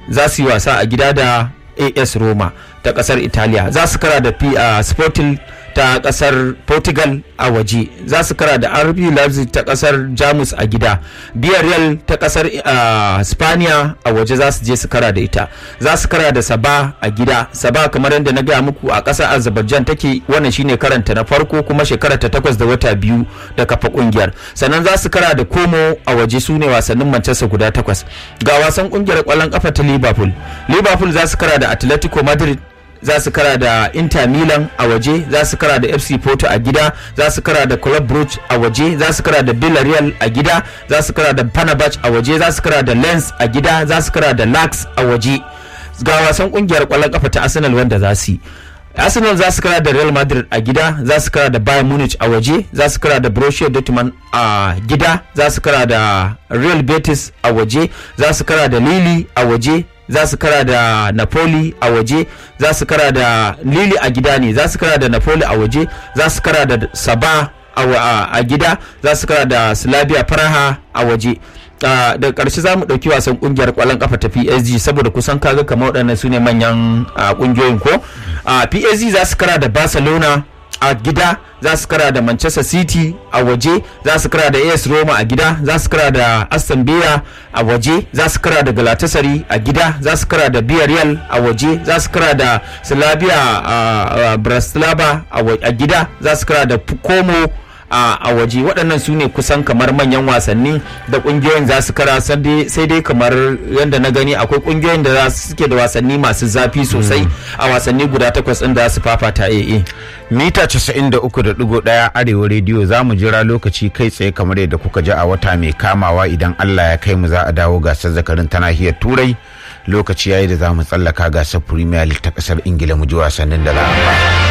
za su yi wasa a gida da as roma ta kasar italiya za su kara da uh, sporting ta kasar portugal a waje za su kara da rb leipzig ta kasar jamus a gida villarreal ta kasar uh, spaniya a waje za su je su kara da ita za su kara da saba a gida saba kamar yadda na gaya muku a kasar azerbaijan take wannan shine karanta na farko kuma shekara ta takwas da wata biyu da kafa kungiyar sannan za su kara da komo a waje su ne wasannin manchester guda takwas ga wasan kungiyar kwallon kafa ta liverpool liverpool za su kara da atletico madrid za su kara da inter milan a waje za su kara da fc porto a gida za su kara da club brugge a waje za su kara da villarreal a gida za su kara da panabach a waje za su kara da lens a gida za su kara da lax a waje ga wasan kungiyar kwallon kafa ta arsenal wanda za su yi arsenal za su kara da real madrid a gida za su kara da bayern munich a waje za su kara da borussia dortmund a gida za su kara da real betis a waje za su kara da lili a waje za su kara da napoli a waje za su kara da lili a gida ne za su kara da napoli a waje za su kara da saba a gida za su kara da slavia praha a waje da ƙarshe za mu ɗauki wasan ƙungiyar ƙwallon ƙafa ta psg saboda kusan kaga kamar waɗannan su ne manyan ƙungiyoyin ko psg za su kara da barcelona a gida za su kara da manchester city a waje za su kara da as roma a gida za su kara da aston villa a waje za su kara da galatasaray a gida za su kara da villarreal a waje za su kara da slavia bratislava a gida za su kara da como a waje waɗannan su ne kusan kamar manyan wasanni da ƙungiyoyin za su kara sai dai kamar yadda na gani akwai ƙungiyoyin da suke da wasanni masu zafi sosai a wasanni guda takwas ɗin da su fafata AA. mita 93.1 arewa rediyo za mu jira lokaci kai tsaye kamar yadda kuka ji a wata mai kamawa idan allah ya kai mu za a dawo gasar zakarin ta nahiyar turai lokaci yayi da za mu tsallaka gasar premier league ta kasar ingila mu ji wasannin da za a